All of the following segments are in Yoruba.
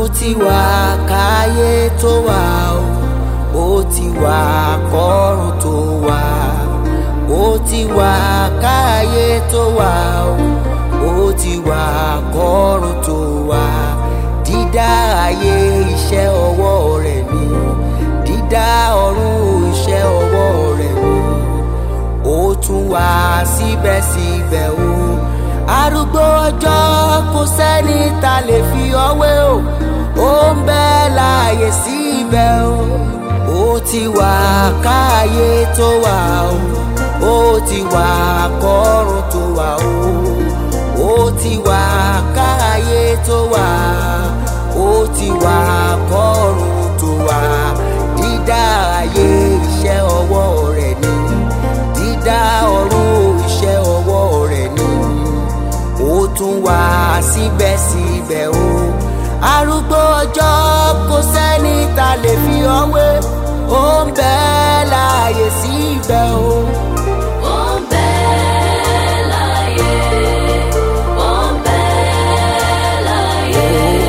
ti wà káyé tó wà o ó ti wà kọ́run tó wà ó ti wà káyé tó wà o ó ti wà kọ́run tó wà dídá ayé iṣẹ́ ọwọ́ rẹ̀ ni dídá ọ̀run iṣẹ́ ọwọ́ rẹ̀ ni ó tún wà síbẹ̀síbẹ̀ o arúgbó ọjọ́ kò sẹ́ni ta lè fi ọwé o ó ń bẹ láàyè síbẹ̀ o ó ti wà káàyè tó wà o ó ti wà kọ́run tó wà o ó ti wà káàyè tó wà ó ti wà kọ́run tó wà dídá ayé iṣẹ́ ọwọ́ rẹ̀ ni dídá ọ̀run iṣẹ́ ọwọ́ rẹ̀ ni ó tún wà síbẹ̀síbẹ̀ o arúgbó ọjọ́ kò sẹ́ni ta lè fi ọwé ó ń bẹ láàyè síbẹ̀ o. Ó ń bẹ láyé, ó ń bẹ láyé,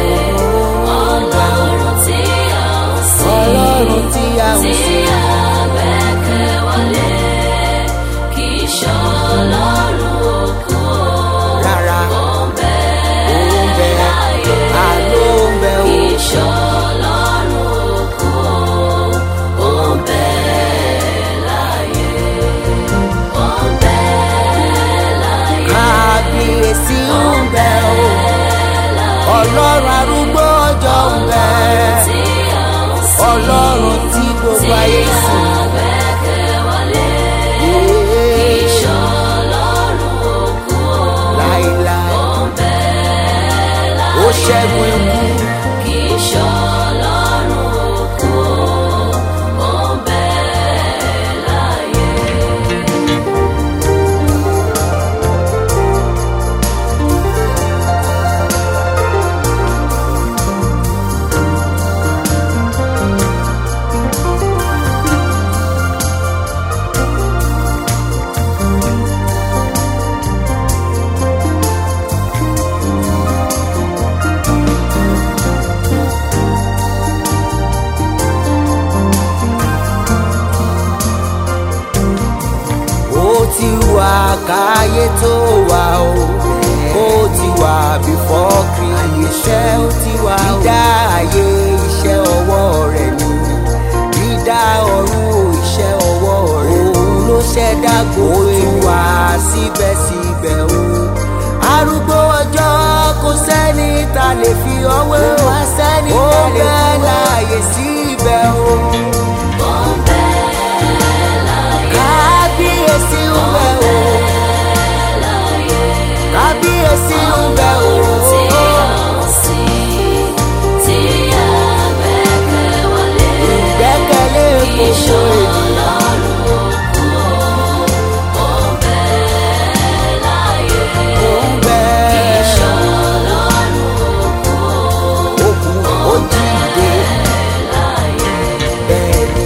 Ọlọ́run tí a ń sìn, ọlọ́run tí a ń tí sìn a gbẹ́kẹ̀ wọlé, kì í ṣọlọ́run òkú o. rárá Ó ń bẹ ó ń bẹ láyé, àló ń bẹ o. kì í ṣọlọ́run òkú o. Ó ń bẹ láyé, ó ń bẹ láyé. kábíyèsí ń bẹ o ọlọ́run arúgbó ọjọ́ ń bẹ ọlọ́run tí gbogbo ayé sìn láéláé ó ṣẹ́gun ikú ó ti wà káyé tó wà o ó ti wà before creation ó ti wà o dídá ayé iṣẹ́ ọwọ́ rẹ̀ ni dídá ọ̀run iṣẹ́ ọwọ́ rẹ̀ òun ló ṣẹ̀dá gbogbo ó ti wà síbẹ̀síbẹ̀ o arúgbó ọjọ́ kò sẹ́ni ta lè fi ọwé o ó bẹ́ẹ̀ láàyè síbẹ̀ o. kábíyèsí ń bẹ o kábíyèsí ń bẹ o ìgbẹ́kẹ̀lé gbogbo ènìyàn ó ń bẹ òkú ó jíǹde bẹ́ẹ̀ ni.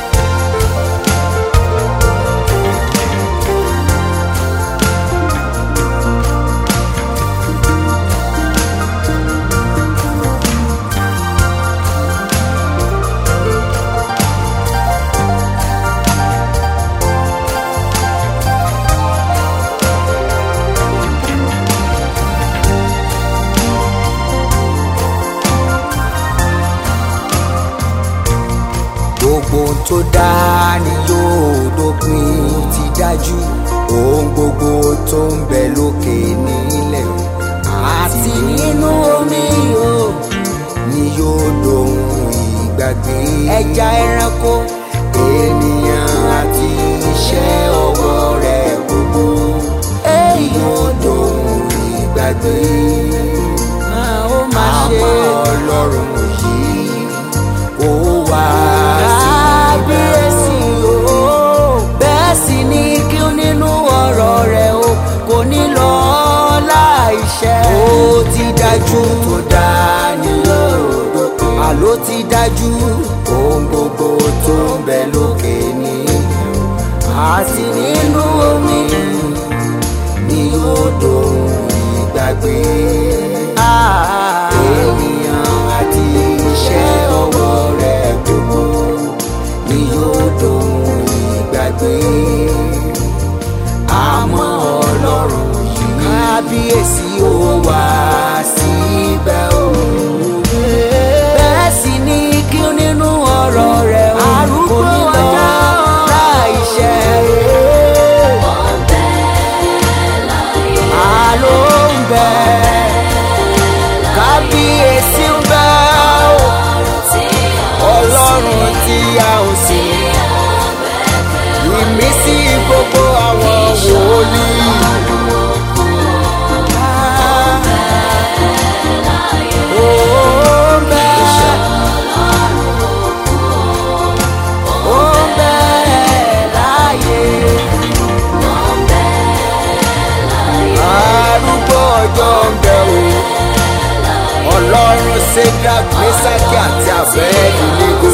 gbogbo ohun tó dá ni yóò dópin ó ti dájú ohun gbogbo tó ń bẹ lókè nílẹ̀ o àti nínú omi o ni yóò dohun ìgbàgbé ẹja ẹranko ènìyàn àti iṣẹ́ ọwọ́ rẹ̀ gbogbo ni yóò dohun ìgbàgbé ó máa ṣe ọlọ́run yìí ó wá kábíyèsí o bẹ́ẹ̀ sì ni kí nínú ọ̀rọ̀ rẹ̀ o kò ní lọ láìṣẹ́ ó ti dájú tó dá ní òdo àló ti dájú ohun gbogbo tó ń bẹ lókè ní àti nínú omi ni odò ìgbàgbé ènìyàn àti kábíyèsí ń bẹ o ọlọ́run tí a ò sí ìmísí gbogbo àwọn wòlíì. Ó ń bẹ, ó ń bẹ láyé. arúgbó ọjọ́ ń bẹ o ọlọ́run ṣẹ́gà gbèsàkì àti àbẹ́ẹ̀dì nígò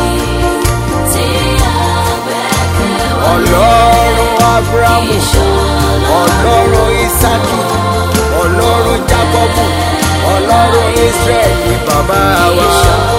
ọlọ́run abrahamu ọlọ́run isaki ọlọ́run jacobu ọlọ́run israel ni bàbá wa